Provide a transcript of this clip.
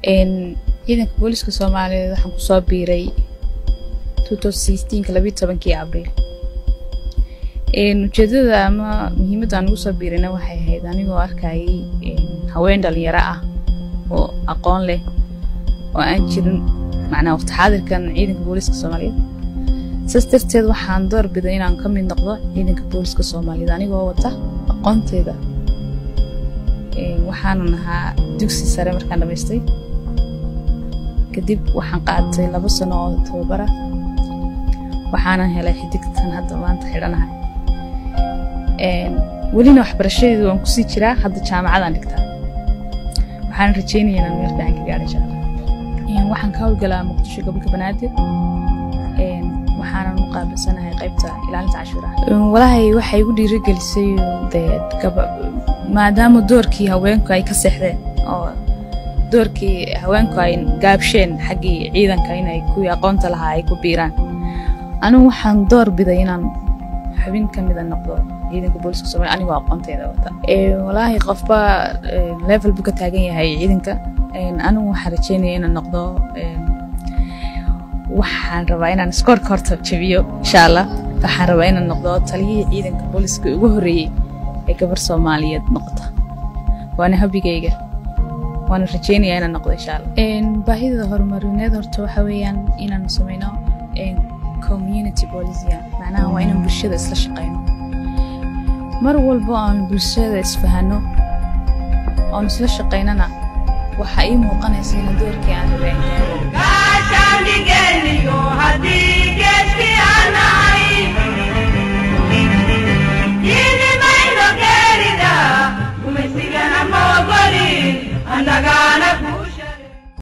ciidanka booliska soomaaliyeed waxaan kusoo biiray kii abriil ujeedada ama muhiimadda aan ugu soo biirayna waxay ahayd anigoo arkayay haween dhalinyaro ah oo aqoon leh oo aan jirin macnaa waqti xaadirkan ciidanka booliska soomaaliyeed saas darteed waxaan door biday inaan ka mid noqdo ciidanka booliska soomaaliyeed anigoo wata aqoonteeda waxaanan ahaa dugsi sare markaan dhamaystay kadib waxaan qaatay labo sano oo tababara waxaanan helay xidigtan hadda maanta xidhanahay welina waxbarashadeedu waan kusii jiraa hadda jaamacadaan dhigtaa waxaan rajeynaya inaan meel fiican ka gaadha insha allah waxaan ka howlgalaa muqdisho gobolka banaadir waxaanan u qaabilsanahay qaybta ilaalinta cashuuraha walaahi waxay igu dhiirigelisay dee maadaama doorkii haweenku ay ka seexdeen oo doorkii haweenku ay gaabsheen xaggii ciidanka inay kuwii aqoonta lahaa ay ku biiraan anigu waxaan door biday inaan xubin ka mida noqdo ciidanka booliska soomaaliya anigoo aqoonteeda wata walaahi qofba level buu ka taagan yahay ciidanka anigu waxaan rajeynaya inaan noqdo waxaan rabaa inaan iskoorka horta jabiyo insha allah waxaan rabaa inaan noqdo taliyihii ciidanka booliska ugu horreeyey ee gabar soomaaliyeed noqota waana habigayga waana rajeynaya inaan noqdo insha allah baahida horumarineed horta waxa weeyaan inaan sameyno community policia macnaha waa inaan bulshada isla shaqeyno mar walbo aan bulshada isfahano oon isla shaqeynana waxaa ii muuqanaysa ina doorkii aan rabeen